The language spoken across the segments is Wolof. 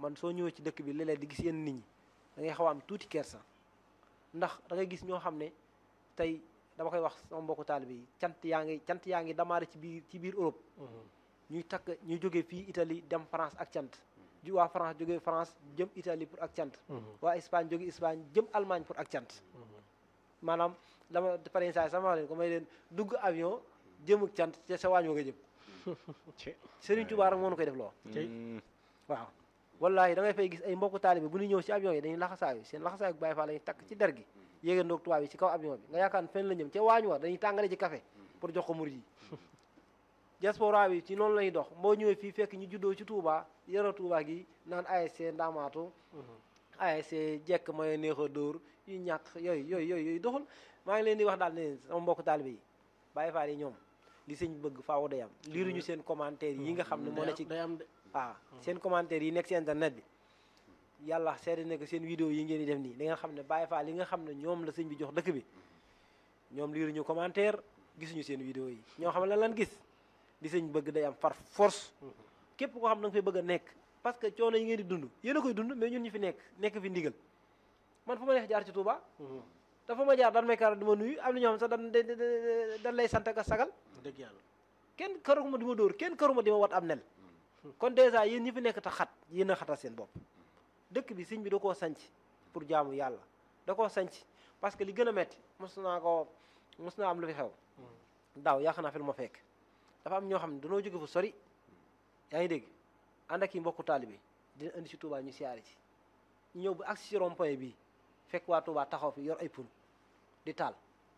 man soo ñëwee ci dëkk bi léeg-léeg di gis yenn nit ñi da ngay xaw a am tuuti kersa ndax da ngay gis ñoo xam ne tey dama koy wax sama mbokku taalibe yi cant yaa ngi cant yaa ngi damaare ci biir ci biir Europe ñuy takk ñuy jógee fii Italie dem France ak cant ju waa France jógee France jëm Italie pour ak cant waa Espagne jóge Espagne jëm Allemagne pour ak cant maanaam dama par exemple sama wax leen ko may leen dugg avion jëm ak cant te sa waañ wa nga jëm Serigne Touba rek moo nu koy def loo waaw wallaahi da ngay fay gis ay mbokku taalibe bu ñu ñëw ci avion yi dañuy laxasaayu seen laxasaayu Baay Faal lañuy takk ci der gi yéegandoog tubaab yi ci kaw avion bi nga yaakaar fenn la ñëm ca waañ wa dañuy tàngale ci café pour jox ko murid yi diaspora bi ci noonu lañuy dox boo ñëwee fii fekk ñu juddoo ci Touba yaroo Touba gi naan ASC Ndamaatu ASC jekk mooy neex a dóor yu ñàkk yooyu yooyu yooyu yooyu doxul maa ngi leen di wax daal ne sama mbokk taalibe yi Baay Faal yi ñoom li sëñ bëgg faaw day am liiruñu seen commentaire yi nga xam ne moo ne ci day am de waaw seen commentaire yi nekk ci internet bi yàlla seede ne que seen vidéo yi ngeen di def nii da ngeen xam ne Baay Faal yi nga xam ne ñoom la sëñ bi jox dëkk bi ñoom liiruñu commentaire gisuñu seen vidéo yi ñoo xam ne lan lan gis li sëñ bëgg day am par force képp koo xam ne da nga fay bëgg a nekk parce que coono yi ngeen di dund yéen a koy dund mais ñun ñu fi nekk nekk fi ndigal man fu ma neex jaar ci Touba dafa ma jaar dan may kar di ma nuyu am na ñoo xam sax dan dan lay sant ak sagal dëgg yàlla kenn karuma di ma dóor kenn karuma di ma wat am nel kon dèjà yéen ñi fi nekk te xat yéen a xatal seen bopp dëkk bi sëñ bi da koo sanc pour jaamu yàlla da koo sanc parce que li gën a metti mos naa ko mos naa am lu fi xew daaw yaakaar naa fi lu ma fekk dafa am ñoo xam ne dañoo jóge fu sori yaa ngi dégg ànd ak yi mbokku taalibe dina indi ci Touba ñu siyaare ci ñu ñëw bu agsi ci rond-point bii fekk waa Touba taxaw fi yor ay pun di taal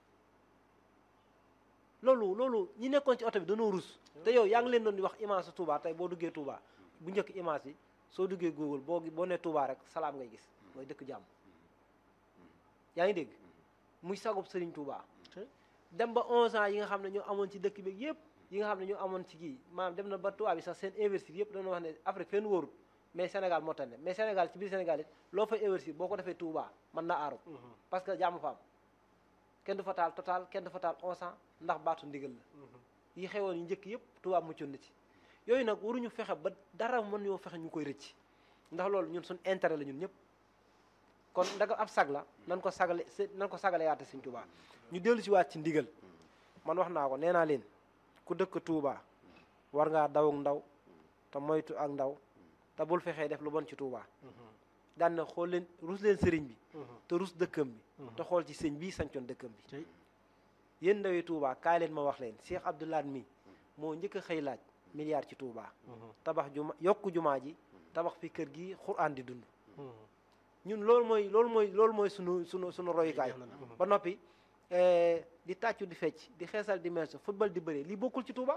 loolu loolu ñi nekkoon ci oto bi dañoo rus te yow yaa ngi leen doon di wax image su Touba tey boo duggee Touba bu njëkk image yi soo duggee Google boo boo nee Touba rek salaam ngay gis mooy dëkk jàmm yaa ngi dégg muy sagub Serigne Touba dem ba 11 ans yi nga xam ne ñoo amoon ci dëkk bi yëpp yi nga xam ne ñoo amoon ci kii maanaam dem na ba Touba bi sax seen investir yëpp dañoo wax ne Afrique fenn wóorut mais Sénégal moo tane mais Sénégal ci biir Sénégal it loo fay investir boo ko defee Touba mën na aaru parce que jàmm fa am kenn du fa taal total kenn du fa taal 11 ans ndax baatu ndigal la yi xewoon yu njëkk yëpp Touba muccoon na ci yooyu nag waruñu fexe ba dara mën ñoo fexe ñu koy rëcc ndax loolu ñun suñ intérêt la ñun ñëpp kon ndaga ab sag la nan ko sagale nan ko sagale yaate Sëñ Touba ñu dellu si waat ci ndigal man wax naa ko nee naa leen ku dëkk Touba war ngaa daw ak ndaw te moytu ak ndaw te bul fexee def lu bon ci Touba daan na xool leen rus leen sëriñ bi te rus dëkkam bi te xool ci sëñ bii sancoon dëkkam bi yéen ndawi Touba kaay leen ma wax leen Cheikh Abdoulaye mi moo njëkk a xëy laaj milliard ci Touba tabax juma yokku jumaa ji tabax fi kër gi xuraan di dund ñun loolu mooy loolu mooy loolu mooy sunu sunu sunu royukaay ba noppi di tàccu di fecc di xeesal di meesu football di bëre lii bokkul ci Touba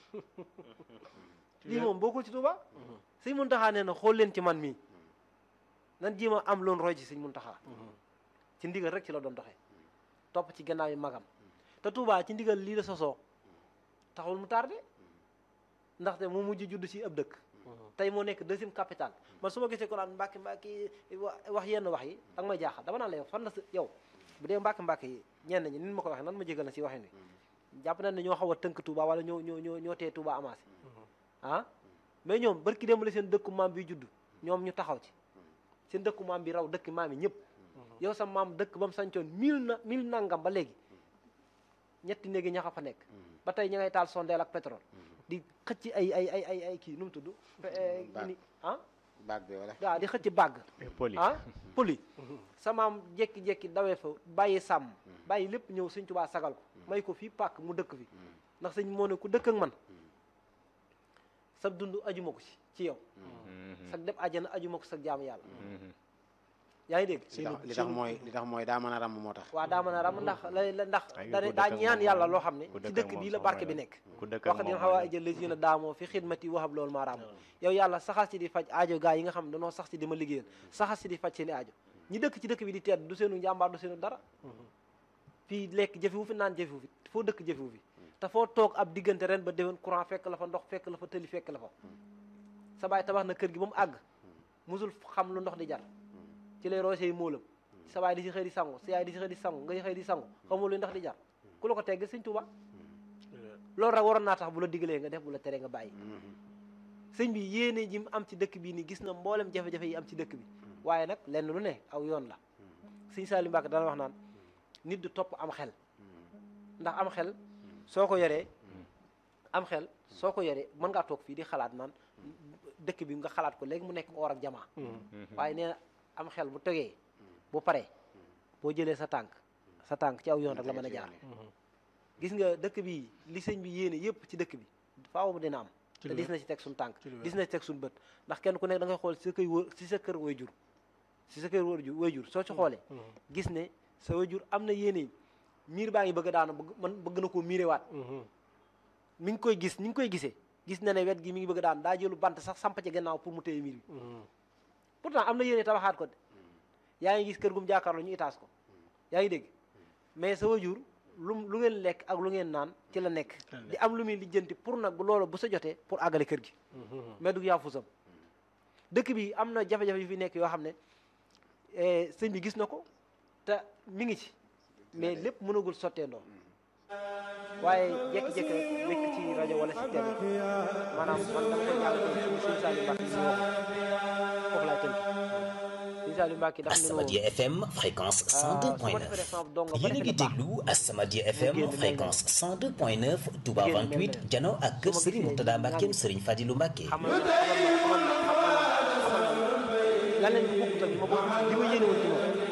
lii moom bokkul ci Touba sëñ Muntaxa nee na xool leen ci man mii nan jéem a am loon roy ci sëñ Muntaxa ci ndigal rek ci la doon doxee topp ci gannaaw yi magam te Touba ci ndigal lii la sosoo taxul mu tardé ndaxte mu mujj judd ci ab dëkk tey moo nekk deuxième capitale man su ma gisee ko naan mbàkki mbàkki wax yenn wax yi ak may jaaxal dama naan la yow fan la sa yow bu dee mbàkki mbàkki yi ñenn ñi nin ma ko waxee nan ma jégal na si waxin wi jàpp nañ ne ñoo xaw a tënk Touba wala ñoo ñoo ñoo ñoo tee Touba amassé ah mais ñoom barki dem la seen dëkku maam bi judd ñoom ñu taxaw ci seen dëkku maam bi raw dëkk maam yi ñëpp yow sa maam dëkk ba mu sancoon mille na mille nangam ba léegi ñetti néegi ñaxa fa nekk ba tey ña ngay taal sondeel ak pétrole di xëcc ay ay ay ay ay kii nu mu tudd ni ah baag bi wala waaw di xëcc bàgg poli ah poli sa maam jekki-jekki dawee fa bàyyi sàmm bàyyi lépp ñëw sëñ Tuubaa sagal ko may ko fii pàkk mu dëkk fi ndax sëñ moo ne ku dëkk ak man sa dund ajuma ko ci ci yow sag dem àjjana ajuma ko sag jaamu yàlla yaa ngi dégg li tax mooy li tax mooy daa mën a ràmm moo tax waaw daa mën a ram ndax la ndax Ay, da ku daa dëkk ak ñaan moom yàlla moom. loo xam ne Ku ci dëkk dëkk ak bii moom la soo barke may bi la. nekk ku dëkk ak wax dina moom xaw a mooy jël les yéen a daamoo fi xidmati waxab loolu maa raam yow yàlla saxal si di faj aajo gaa yi nga xam ne dañoo sax si di ma liggéeyal saxal si di faj seen i aajo ñi dëkk ci dëkk bi di tedd du seenu njàmbaar du seenu dara fii lekk jëfewu fi naan jëfewu fi foo dëkk jëfewu fi te foo toog ab diggante ren ba déwén courant fekk la fa ndox fekk la fa tëli fekk la fa sa baay tabax na kër gi ba mu àgg musul xam lu ndox di jar ci lay roosee móolam sa baay di si xëy di sangu sa yaay di si xëy di sangu ngay xëy di sangu xamul lu ndox di jar ku la ko tegg sëñ Tuuba loolu rek waroon naa tax bu la digalee nga def bu la teree nga bàyyi sëñ bi yéene ji mu am ci dëkk bii nii gis na mboolem jafe-jafe yi am ci dëkk bi waaye nag lenn lu ne aw yoon la sëñ Saliou Mbacke dana wax naan nit du topp am xel ndax am xel soo ko yoree am xel soo ko yoree mën ngaa toog fii di xalaat naan dëkk bi nga xalaat ko léegi mu nekk or ak jamaa waaye nee na am xel bu tegee bu paree boo jëlee sa tànk sa tànk ci aw yoon rek la mën a jaar gis nga dëkk bi li sëñ bi yéene yëpp ci dëkk bi faaw mu dina am te dis na ci teg suñu tànk dis na ci teg suñu bët ndax kenn ku nekk da ngay xool si sa kër wër si sa kër way jur si sa kër wër jur way jur soo ci xoolee gis ne sa way jur am na yéene miir baa ngi bëgg a daanu bëgg man bëgg na koo miirewaat mi ngi koy gis ni ngi koy gisee gis na ne wet gi mi ngi bëgg a daan daa jëlu bant sax samp ci gannaaw pour mu téye miir bi pourtant am na yéene tabaxaat ko de yaa ngi gis kër gum jàkkaarloo ñu itaas ko yaa ngi dégg mais sa wajur lu lu ngeen lekk ak lu ngeen naan ci la nekk di am lu muy lijjanti pour nag bu loolu bu sa jotee pour àggale kër gi mais du yaa fusam dëkk bi am na jafe-jafe yu fi nekk yoo xam ne sëñ bi gis na ko te mi ngi ci mais lépp mënagul sotteendoo waaye jékki-jékki rek nekk ci rajo wala ci télé maanaam man dama koy jàll ci sëñ Saliou Mbacke ñu wax foofu laay tënk sëñ Saliou Mbacke daf ne Asamadia FM fréquence 102.9 yéen a ngi déglu Asamadia FM fréquence 102.9 Touba 28 jano ak kër Serigne Mourtada Mbackeem Serigne Fadilou Mbacke. xamal ma xamal ma xamal ma lan leen ko bokkut ak ma bokk li ma yéene woon ci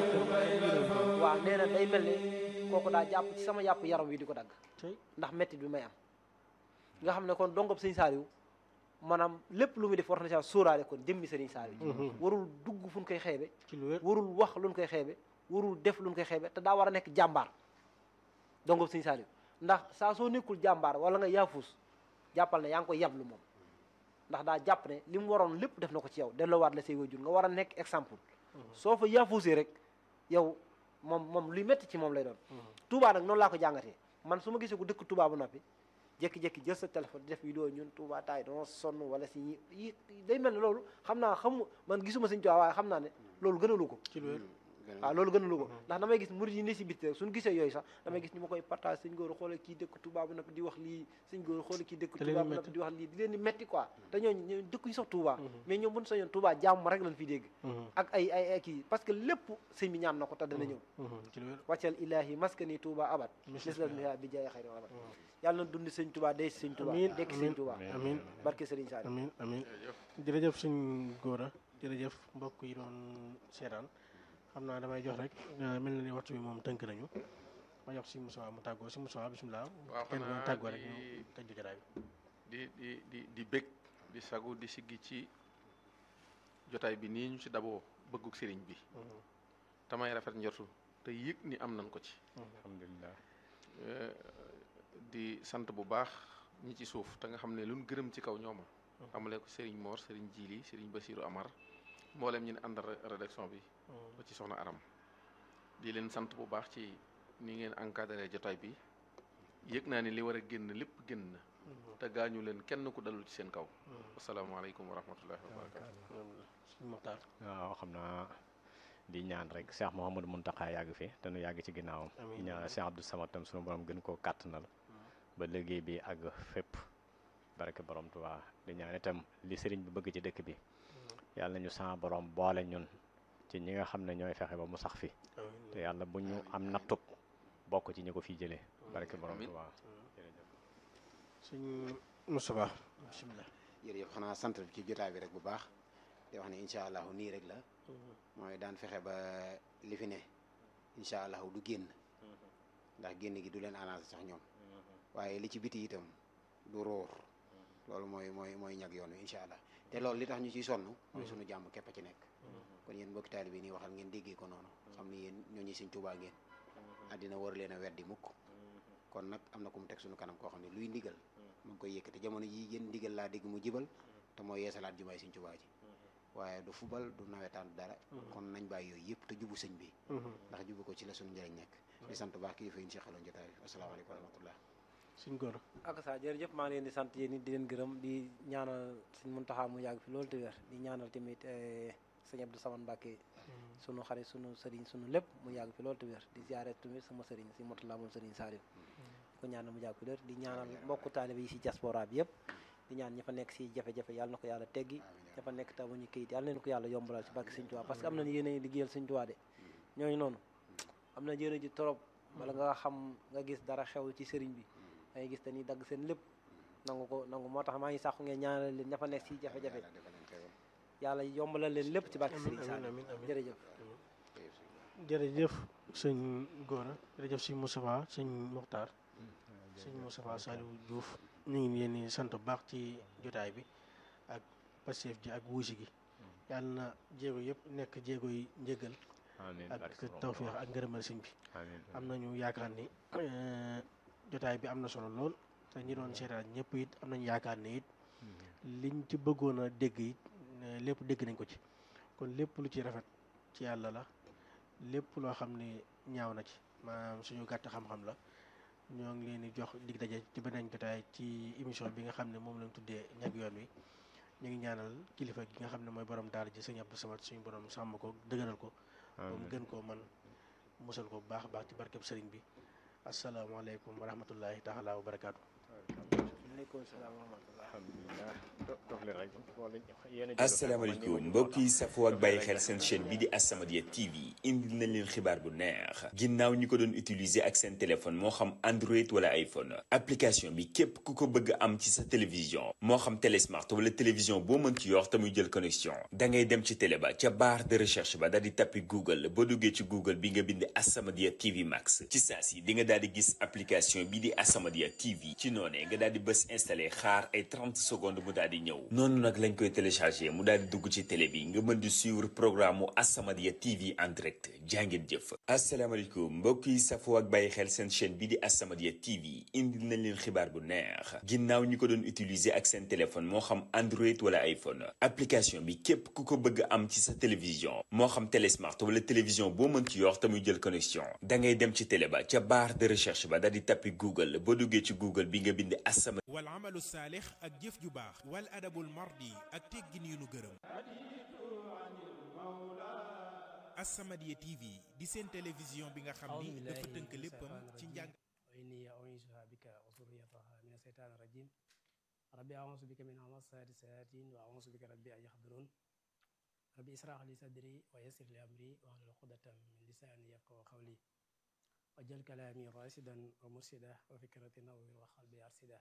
moom waaw nee na day mel ne kooku daa jàpp ci sama yàpp yaram wi di ko dagg ndax mettit bi may am nga xam ne kon dongob sëñ Saliou maanaam lépp lu muy def war na saa sóoraale kon jëmmi sëriñ Saliou warul dugg fu ñu koy xeebe warul wax lu ñu koy xeebe warul def lu ñu koy xeebe te daa war a nekk jàmbaar dongob sëñ Saliou ndax saa soo nekkul jàmbaar wala nga yaafuus jàppal ne yaa ngi koy yablu moom ndax daa jàpp ne li mu waroon lépp def na ko ci yow delloowaat la say wajur nga war a nekk exemple soo fa yaafuusee rek yow moom moom luy métti ci moom lay doon Touba nag noonu laa ko jàngatee man su ma gisee ko dëkk Touba ba noppi jékki-jékki jël sa téléphone di def vidéo ñun Touba taay dama sonn wala si yi day mel ne loolu xam naa xam man gisuma sëñ Touba waaye xam naa ne loolu gënalu ko waaw loolu gënalu ko ndax damay gis murid yi ne si biti rek suñu gisee yooyu sax damay gis ñu ma koy partage sëñ góor xoole kii dëkk Touba ba noppi di wax lii sëñ góor xoole kii dëkk Touba ba noppi di wax lii di leen di metti quoi te ñooñu ñoo dëkk yi sax Touba mais ñoom buñ sañoon Touba jàmm rek lañ fi dégg ak ay ay ay kii parce que lépp sëñ bi ñaan na ko te dana ñëw wàccal ilahi maskani Touba abad mislas miha bi jaay xayri abad yàlla na dund sëñ Touba day sëñ Touba dekk sëñ Touba amiin barke Sëriñ Saliou amiin amiin jërëjëf suñ góor a jërëjëf mbokk yi doon seetaan xam naa damay jox rek mel na ni waxtu bi moom tënk nañu ma jox si Moussa mu tàggoo si Moussa bisimilah. waaw kenn xanaa doon tàggoo rek di- ñu tëj jotaay bi. di di di di bég di sagu di siggi ci jotaay bi nii ñu ci daboo bëgguk sëriñ bi tamay rafet njortu te yëg ni am nañ ko ci alhamdulilah Eh, di sant bu baax ñi ci suuf te nga xam ne luñ gërëm ci kaw ñooma amalee ko sëriñ Mor sëriñ Jili sëriñ Basiru Amar mboolem ñi ne àndal re- rédaction bi ba ci soxna Aram di leen sant bu baax ci ni ngeen encadré jotaay bi yëg naa ni li war a génn lépp génn na te gaañu leen kenn ku dalul ci seen kaw asalaamaaleykum wa rahmatullahi wa barakatu suñu Muxtaar waaw xam naa di ñaan rek Cheikh Mouhamadou Mountakha yàgg fi te nu yàgg ci ginnaawam di ñaan Cheikh Abdou Samad tam sunu borom gën koo kàttanal ba liggéey bi àgg fépp barke borom Tuubaa di ñaan itam li sëriñ bi bëgg ci dëkk bi yàlla nañu sa borom boole ñun ci ñi nga xam ne ñooy fexe ba mu sax fi te yàlla bu ñu am nattub bokk ci ñi ko fi jëlee barke borom Amiin. Tuubaa suñu Moustapha bisimilah. jërëjëf xanaa sant ci jotaay bi rek bu baax di wax ne incha allahu nii rek la mooy daan fexe ba li fi ne incha allahu du génn ndax génn gi du leen arrangé sax ñoom waaye li ci biti itam du róor loolu mooy mooy mooy ñag yoon wi incha allah te loolu li tax ñu ciy sonn mooy sunu jàmm képp a ci nekk kon yéen mbokki taalibe bi nii waxal ngeen déggee ko noonu xam ni yéen ñooñu Sëñ Tuubaa ngeen àddina war leen a weddi mukk kon nag am na ku mu teg suñu kanam koo xam ne luy ndigal mu ngi koy yëkkati jamono ji yéen ndigal laa dégg mu jibal te mooy yeesalaat jumaay Sëñ Tuubaa ji waaye du fubal du nawetaan du dara kon nañ bàyyi yooyu yëpp te jubu sëñ bi ndax jubu ko ci la suñu njëriñ nekk di sant baax kilifa yi ñu seqaloon jotaay bi asalaamaaleykum wa rahmatullah suñu góor ak sa jërëjëf maa ngi leen di sant yéen it di leen gërëm di ñaanal sëñ Muntaxa mu yàgg fi loolu te wér di ñaanal tamit eh, sëñ Abdou Samane Mbacke sunu xarit sunu sëriñ sunu lépp mu yàgg fi loolu te wér di ziare tamit sama sëriñ si Motala moom sëriñ Saliou di ko ñaanal mu yàgg fi loolu di ñaanal mbokku taalibe yi si diaspora bi yëpp di ñaan ña fa nekk si jafe-jafe yàlla na ko yàlla teggi ña fa nekk tamuñu kayit yàlla leen ko yàlla yombalal ci barke Sëñ Tuubaa parce que am nañu yéene liggéeyal Sëñ Tuubaa de ñooñu noonu am na yéene ji trop bala nga xam nga gis dara xew ci sëriñ bi da ngay gis dañuy dagg seen lépp nangu ko nangu moo tax maa ngi sàqu ngeen ñaanal leen ña fa nekk si jafe-jafe yàlla yombalal leen lépp ci barke Sëriñ Sall amiin amiin jërëjëf jërëjëf sëñ Gora jërëjëf sëñ Moustapha sëñ Mokhtar sëñ Moustapha Saliou Diouf ñu ngi leen di sant bu baax ci jotaay bi ak Pastef ji ak wuusi gi yàlla na jéego yëpp nekk jéego yi njëgal ak tawféex ak ngërëmal sëñ bi am nañu yaakaar ni jotaay bi am na solo lool te ñi doon seetaan ñëpp it am nañu yaakaar ni it liñ ci bëggoon a dégg it lépp dégg nañ ko ci kon lépp lu ci rafet ci yàlla la lépp loo xam ne ñaaw na ci maanaam suñu gàtt xam-xam la ñoo ngi leen di jox dig daje ci beneen jotaay ci émission bi nga xam ne moom lañ tuddee ñag yoon wi ñu ngi ñaanal kilifa gi nga xam ne mooy borom daara ji sëñ Abdou Samad suñu borom sàmm ko dëgëral ko ba mu gën koo man musal ko bu baax a baax ci barkeb sëriñ bi asalaamaaleykum wa rahmatullahi taala wa barakaatu. aleykum salaam wa rahmatullah asalaamaaleykum mbokk yi safoo ak bàyyi xel seen chaîne bi di As-Samadiyya TV indil nañ leen xibaar bu neex ginnaaw ñi ko doon utiliser ak seen téléphone moo xam Android wala iPhone application bi képp ku ko bëgg am ci sa télévision moo xam télé smart wala télévision boo mën ci yor te muy jël connexion da ngay dem ci télé ba ca barre de recherche ba daal di tappi Google boo duggee ci Google bi nga bind As-Samadiyya TV Max ci saa si di nga daal di gis application bi di As-Samadiyya TV ci noonee nga daal di bës installé xaar ay 30 secondes mu daal di ñëw noonu nag lañ koy téléchargé mu daal di dugg ci télé bi nga mën di suivre programme mu As-Samadiyya TV en direct jàngeen jëf asalaamaaleykum mbokk yi safoo ak bàyyi xel seen chaîne bi di As-Samadiyya TV indil nañ leen xibaar bu neex ginnaaw ñi ko doon utiliser ak seen téléphone moo xam Android wala iPhone application bi képp ku ko bëgg am ci sa télévision moo xam télé smart wala télévision boo mën ci yor te muy jël connexion da ngay dem ci télé ba ca barre de recherche ba daal di tappi Google boo duggee ci Google bi nga bind As-Samadiyya wal amalu saalix ak jëf ju baax wal adabul mardi ak teggin yu nu gërëm As-Samadiyya TV di seen télévision bi nga xam ni dafa tënk léppam ci njàng وإني أعيذها بك وذريتها من الشيطان الرجيم ربي أعوذ بك من همزات الشياطين وأعوذ بك ربي أن يحضرون ربي اشرح لي صدري ويسر لي أمري واحلل عقدة من لساني يفقهوا قولي وجل كلامي راشدا ومرشدا وفكرتي نور وقلبي أرشدا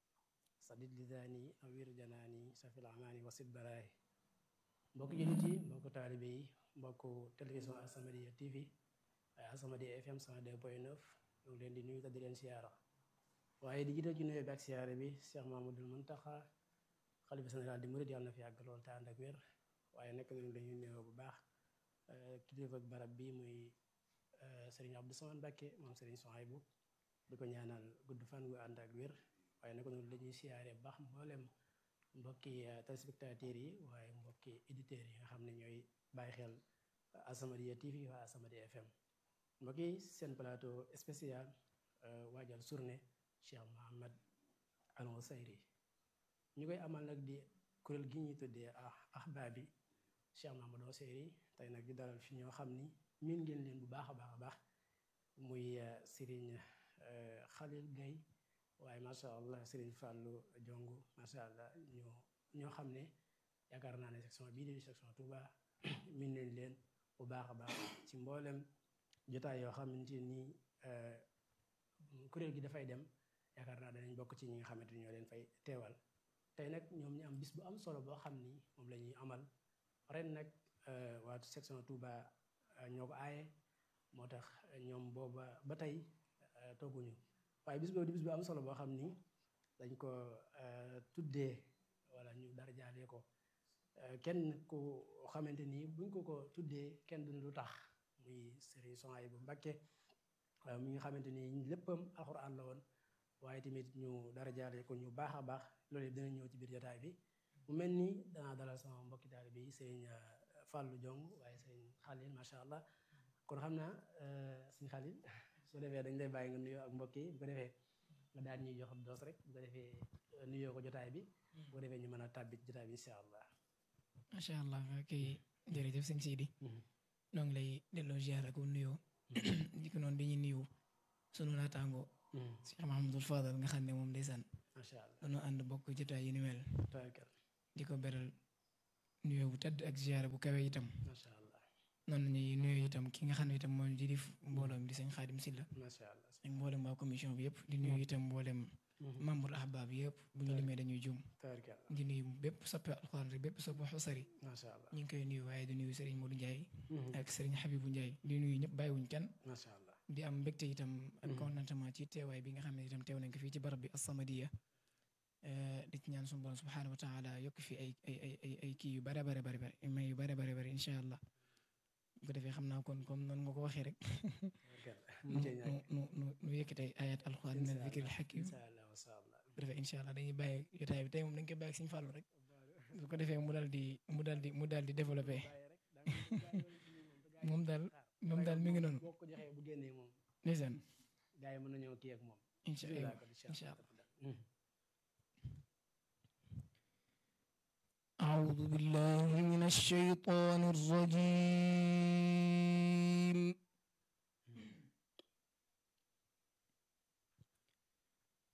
sadid lisaani awir janaani safil amaani wasit baraay mbokk jullit yi mbokk taalibe yi mbokk télévision As-Samadiyya TV waaye As-Samadiyya FM 102.9 ñu ngi leen di nuyu te di leen siyaara waaye di jiital ci nuyoo bi ak siyaara bi Cheikh Mamadou Muntaxa xalifa général di murid yàlla na fi yàgg lool te ànd ak wér waaye nekk nañu dañuy nuyoo bu baax kilifa ak barab bi muy Serigne Abdou Samane Mbacké moom Serigne Souhaïbou di ko ñaanal gudd fan gu ànd ak wér waaye naka noonu dañuy siyaare baax mboolem mbokki téléspectateurs yi waaye mbokki éditeurs yi nga xam ne ñooy bàyyi xel As-Samadiyya TV waa As-Samadiyya FM mbokki seen plateau spécial waajal journée Cheikh Mohammed Al Ousayri ñu koy amal nag di kuréel gi ñuy tuddee ah ahbaabi Cheikh Mohammed Ousayri tey nag di dalal fi ñoo xam ni miin ngeen leen bu baax a baax a baax muy Serigne Khalil Gaye waaye macha allah Serigne Fallou Jongu macha allah ñu ñoo xam ne yaakaar naa ne section bii di section Touba min leen leen bu baax a baax ci mboolem jotaay yoo xamante ni kuréel gi dafay dem yaakaar naa danañ bokk ci ñi nga xamante ni ñoo leen fay teewal tey nag ñoom ñu am bis bu am solo boo xam ni moom la ñuy amal ren nag waa section Touba ñoo ko aaye moo tax ñoom booba ba tey tooguñu waaye bis boobu di bis bu am solo boo xam ni dañ ko tuddee wala ñu dara jaalee ko kenn ku xamante ni buñ ko ko tuddee kenn duñ lu tax muy Serigne Souhaïbou Mbacké mi nga xamante ni léppam alxuraan la woon waaye tamit ñu dara jaalee ko ñu baax a baax loolu yëpp dina ñëw ci biir jotaay bi mu mel ni danaa dalal sama mbokki taalibe yi Serigne Fallou Diong waaye Serigne Khalil macha allah kon xam naa Serigne Khalil su ko defee dañ lay bàyyi nga nuyoo ak mbokk yi bu ko defee nga daal ñuy jox doos rek bu ko defee nuyoo ko jotaay bi bu ko defee ñu mën a tàbbi jotaay bi incha allah. macha allah ok jërëjëf sëñ Sidi. noo ngi lay delloo ziar ak nuyoo. di ko noonu dañuy nuyu sunu naataango. Cheikh Mahamadou Fadal nga xam ne moom ndeysaan. macha allah dañoo ànd bokk jotaay yi ni mel tabarkal di ko beral nuyoo bu tedd ak ziyaara bu kawe itam macha allah noonu ñuy nuyoo itam ki nga xam ne itam mooy di def mbooloom di sëñ Xaadim Silla macha allah ak mboolem waa commission bi yëpp di nuyu itam mboolem membre ahbaab yëpp bu ñu limee dañuy jum tabarkal di nuyu bépp soppe alxuraan rek bépp soppe xusari macha allah ñu ngi koy nuyu waaye di nuyu Serigne Modou Ndiaye ak Serigne Habibou Ndiaye di nuyu ñëpp bàyyiwuñ kenn macha allah di am mbégte itam ak contentement ci teewaay bi nga xam ne itam teew nañ ko fii ci barab bi As-Samadiyya di ci ñaan suñu borom subhaanahu wa taala yokk fi ay ay ay ay ay kii yu bare bare bare bare may yu bare bare bare incha allah bu ko defee xam naa kon comme noonu nga ko waxee rek nu nu nu nu yëkkatee ayat alxuraan min zikril hakim incha allah macha allah bu defee incha allah dañuy bàyyi jotaay bi tey moom dañ koy bàyyi ak Sëñ Fallu rek bu ko defee mu daal di mu daal di mu daal di développé moom daal moom daal mi ngi noonu boo ko joxee bu génnee moom ndeysaan gars yi mën nañoo kii ak moom incha allah incha allah أعوذ بالله من الشيطان الرجيم